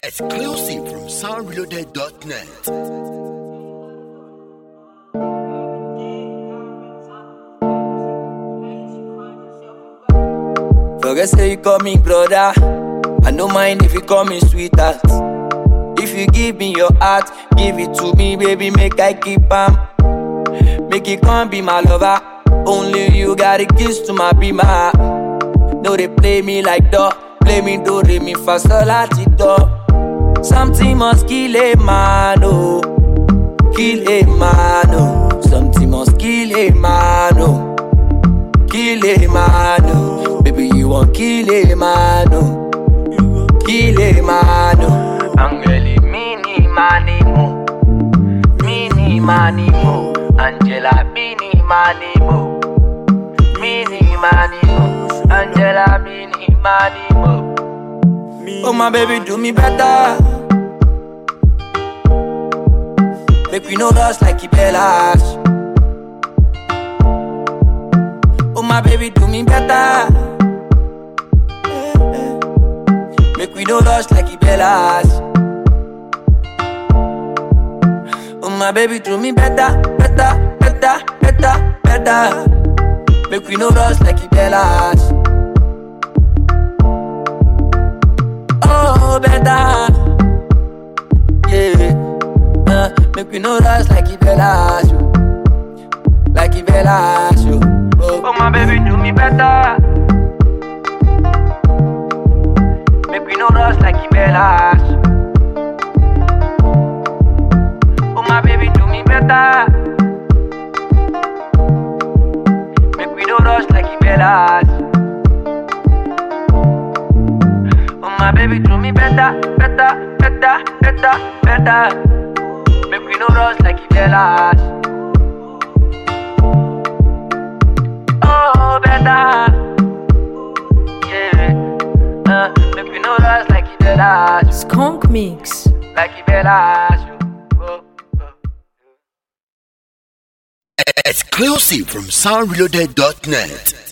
Exclusive from soundreloaded.net. Forget say you call me brother. I no mind if you call me sweetheart. If you give me your heart, give it to me, baby, make I keep am. Make it come be my lover. Only you got a kiss to my be my. No, they play me like dog. Play me do re mi fa sol la ti do. Something must kill a man, oh. Kill a man, oh. Something must kill a man, oh. Kill a man, oh. Baby, you want kill a man, oh. Kill a man, oh. Angeli, mini manimo. Mini manimo. Angela, mini manimo. Mini manimo. Angela, mini manimo. Oh, my baby, do me better. Make we no rush like Ibellas. Oh my baby, do me better. Make we no rush like Ibellas. Oh my baby, do me better, better, better, better, better. Make we no rush like Ibellas. Oh, better. Yeah. Uh, make we no rush like Ibellas. yo. Like Ibellas. yo. Oh. oh, my baby, do me better. Make we no rush like Ibellas. Oh, my baby, do me better. Make we no rush like Ibellas. Oh, my baby, do me better, better, better, better, better. Make we no rush like Ibellas. Oh, better. Yeah. Uh, make we no rush like Ibellas. Skunk Mix. Like Ibellas. Oh, oh. Exclusive from soundreloaded.net.